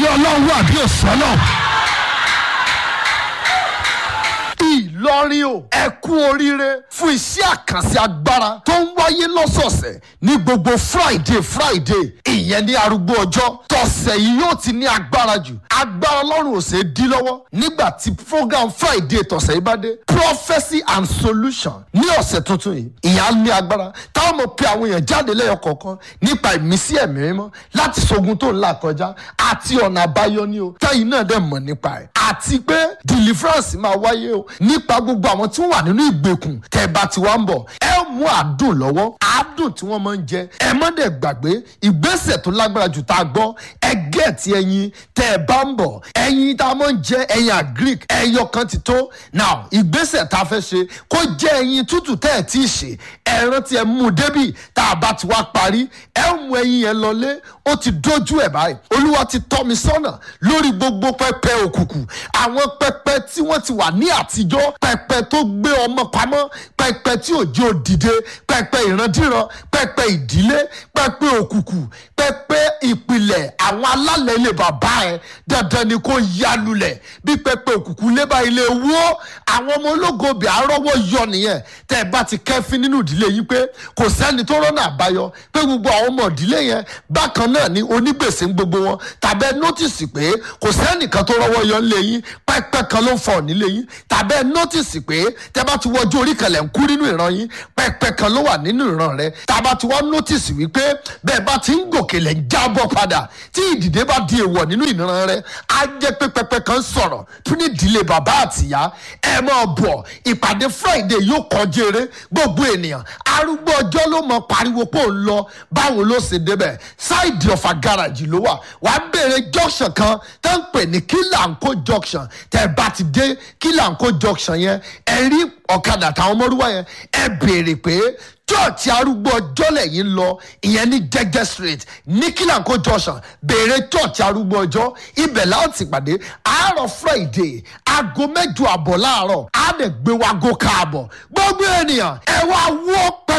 ọlọ́run wà bí òsánlọ̀. Ìlọrin o ẹ kú oríire fún iṣẹ́ àkànṣe agbára tó ń wáyé lọ́sọ̀ọ̀sẹ̀ ní gbogbo Friday Friday ìyẹn ní arúgbó ọjọ́ tọ̀sẹ̀ yìí yóò ti ní agbára jù agbára ọlọ́run ò ṣeé dí lọ́wọ́ nígbà tí program Friday tọ̀sẹ̀ yìí bá dé prophecy and solution ní ọ̀sẹ̀ tuntun yìí ìyá ní agbára táwọn mọ̀ pé àwọn èèyàn jáde lẹ́yọ kọ̀ọ̀kan nípa ìmísí ẹ̀mí mímọ́ láti ṣogun tó ń là kọjá àti ọ̀nà àbáyọ ní o táyìn náà dẹ̀ mọ̀ nípa ẹ̀ àti pé deliverance máa wáyé o nípa gbogbo àwọn tí wọ́n wà nínú ìgbèkùn tẹ́ bá ti wá ń bọ̀ ẹ mú àdùn lọ́wọ́ àdùn tí wọ́n máa ń jẹ ẹ má dẹ̀ gbàgbé ìgbésẹ̀ tó lágbára jù tá a gbọ́ ẹ gẹ̀ẹ́tì ẹyin tẹ́ ẹ bá ń bọ̀ ẹyin tá a máa ń jẹ ẹyin agric ẹyọ kan ti tó now ìgbésẹ̀ tá a fẹ́ ṣe kó jẹ́ ẹyin tútù tẹ́ ẹ tí ì ṣe ẹran tí ẹ mú débì tá a bá ti wá parí ẹ mú ẹyin yẹn lọlé ó ti dójú ẹ̀ báyìí olúwa ti tọ́ mi sọ́nà lórí gbogbo pẹpẹ òkùnkùn àwọn pẹpẹ tí wọ́n ti wà ní àtijọ́ pẹpẹ tó gbé ọmọ pamọ́ pẹpẹ tí òjò dìde pẹpẹ ìrandíran pẹpẹ ìdílé pẹpẹ òkùnkùn pẹpẹ ìpìlẹ̀ àwọn alálẹ̀ ilé bàbá ẹ dandan ni kò yálulẹ̀ bí pẹpẹ òkùnkùn lébà ilé wó àwọn ọmọ ológo bíi àárọ̀wọ́ yọ nìyẹn tẹ́ ẹ bá ti kẹ́fín nínú ìdílé yín pé kò sẹ́ni tó rọ́nà àbáyọ pé gbogbo àwọn ọmọ ìdílé yẹn bákan náà ni onígbèsè ń gbogbo wọn tàbẹ́ nọ́tìsì pé kò sẹ́nìkan tó rọ́wọ́ yọ nílé yín pẹ́pẹ́ kan ló ń fọ̀ nílé yín tàbẹ́ nọ́tìsì pé tẹ́ bá ti wọjú orí kan lẹ̀ ń kú nínú ìran yín pẹ́pẹ́ kan ló wà nínú ìran rẹ tàbá ti wọ́n nọ́tìsì wípé bẹ́ẹ̀ bá ti ń gòkè lẹ̀ ń jábọ̀ padà tí ìdìde bá di èèwọ̀ nínú ìran rẹ á jẹ́ pé pẹ́pẹ́ kan sọ̀rọ̀ fún ìdílé bàbá àtìyá ẹ máa bọ̀ ìpàdé Friday yóò kọjú eré gbogbo ènìyàn arúgbó ọjọ́ ló mọ pariwo pé òun lọ báwo ló ṣe débẹ̀ ṣáìdì ọ̀fà gáràjì ló wà wà á béèrè junction kan tó ń pè ní kílàǹkó junction tẹ́ bá ti dé kílàǹkó junction yẹn ẹ rí ọ̀kadà táwọn ọmọlúwa yẹn ẹ béèrè pé chọ́ọ̀chì arúgbó ọjọ́ lẹ́yìn lọ ìyẹn ní jẹ́jẹ́ street ní kílàǹkó junction béèrè chọ́ọ̀chì arúgbó ọjọ́ ibẹ̀ láti pàdé àárọ̀ friday aago mẹ́jọ àbọ̀ láàárọ̀ á lè gbé wa go káàbọ̀ gbogbo ènìyàn ẹ wá wọ́ pẹ́